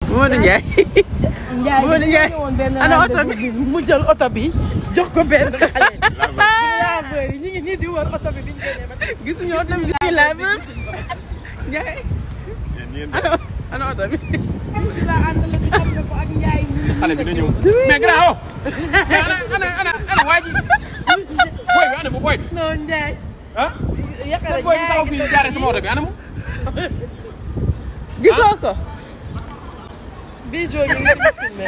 Modou Ndiaye. Ndiaye Modou Ndiaye woon benn ana oto rendez-vous bi mu jël oto bi jox ko benn xale. laveur yi ñu ngi nii di wër oto bi bi ñu génnee ba tey. gisuñu oto bi gisuñu laveur. Ndiaye. ana ana oto bi. ci la àndal bi xam nga ko ak Ndiaye ñu ngi xale bi na ñëw mais grand oh ana ana ana ana waa ji booy bi ana mu booy bi non Ndiaye. ah yaakaar sa booy bi taxaw fii jaaree sama oto bi ana mu gisoo ko. Bijou ñu ngi leen di filmé.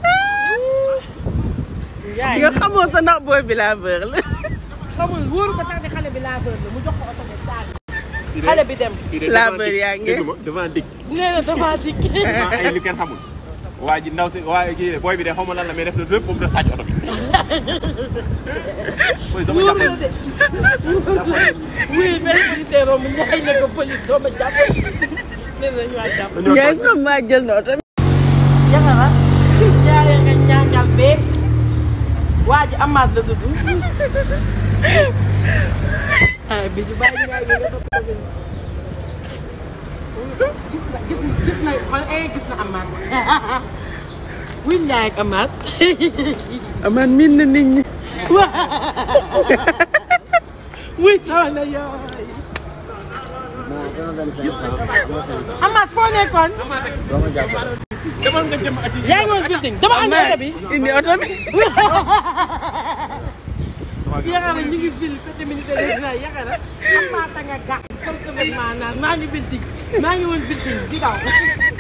Ndiaye yow xamoo sa ndax booy bi laveur la. xamul wóoru ko sax ne xale bi laveur la mu jox ko oto bi saag. xale bi dem. laveur yaa ngi. dégg ma devant dig nee na dafa dikk. devant ay li kenn xamul waa ji ndaw si waa kii booy bi de xaw ma lan la mais def na lépp moom da sàcc oto bi police dama wóor jàpp na de. oui benn policier romb Ndiaye ne ko police doo ma jàpp. nee na ñu waa jàpp. dañoo Ndiaye tooñ. sama maa jël na oto bi. Yaxara. Ndiaye nga ñàngal bee. waa ji Amath la tudd. ah Bijou bàyyi Ndiaye bi nga topp gis na gis na gis na xool eh gis na Amath. wuy Ndiaye ak Amath. aman min na nit ñi. wuy soxna yooy. Amath foo nekkoon. demal nga jëm ati yaa ngi woon building dama ànd oto bi. indi oto bi. Yaxara ñu ngi fil côté militaire na Yaxara Amath a nga gàtt comme que maa naan maa ngi building maa ngi woon building di daw.